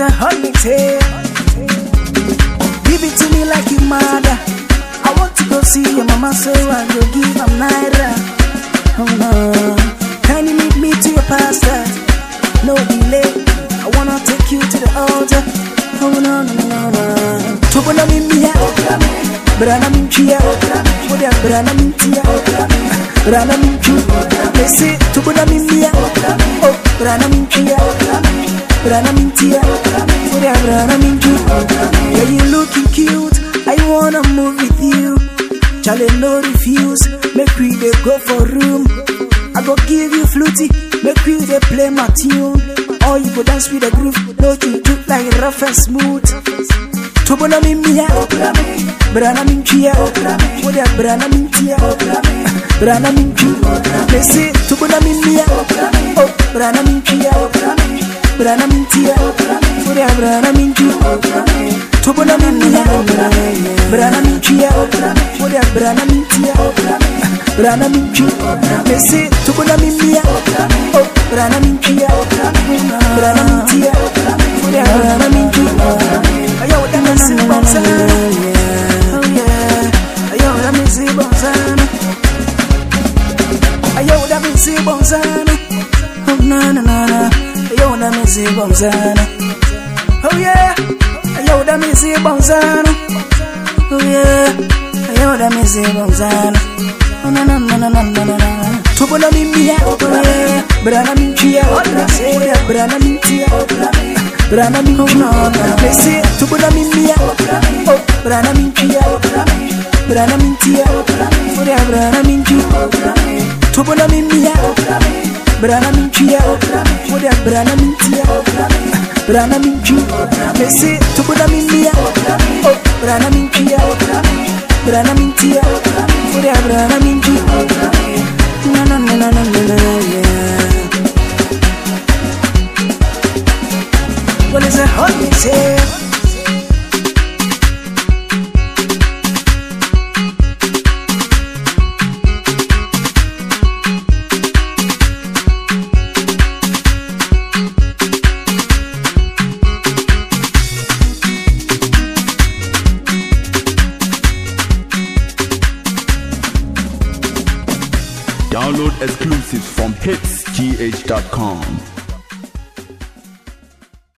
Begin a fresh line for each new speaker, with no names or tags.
a holiday. Give it to me like you mother. I want to go see your mama, so I go give am naira. Oh no, can you meet me to your pastor? No delay. I wanna take you to the altar. Oh no no no no no. Tubuna mimia, brana minchia, muda brana mintia, brana minchu. They say tubuna mimia, oh brana minchia, brana mintia, muda brana minchu. Yeah, you looking cute. I wanna move with you. Charlie no refuse. Make we dey go for room. I go give you fluty. Make we dey play my tune. Or you go dance with the groove. No juju like rough and smooth. Tubona mimia, brana minchia, muda brana mintia, brana minchu. They say tubona mimia, oh brana minchia, brana mintia, muda brana minchu. Tubona mimia, brana minchia, muda brana mintia, brana minchu. They say tubona mimia, oh brana minchia, brana mintia, muda brana minchu. Ayo, that me see bonzana. Oh yeah. Ayo, that me see bonzana. Ayo, that me see bonzana. Oh na na na na. Ayo, that me see bonzana. Oh yeah. Ayo, that me see bonzana. Oh yeah. Ayo, that me see bonzana. Oh na na na na na na na na. Tupo na mimia, oh yeah. Brana minchia, oh yeah. Brana minchia, Brana minchia, they say tupo na mimia, oh brana minchia, brana minchia, oh yeah. Brana minchia, tupo na mimia, brana minchia, oh yeah. Brana minchia, brana minchia, they say tupo na mimia, oh brana minchia, brana minchia, oh yeah. Brana minchia. Na na na na na na na yeah. Well, it's a holiday.
Download exclusives from hitsgh.com.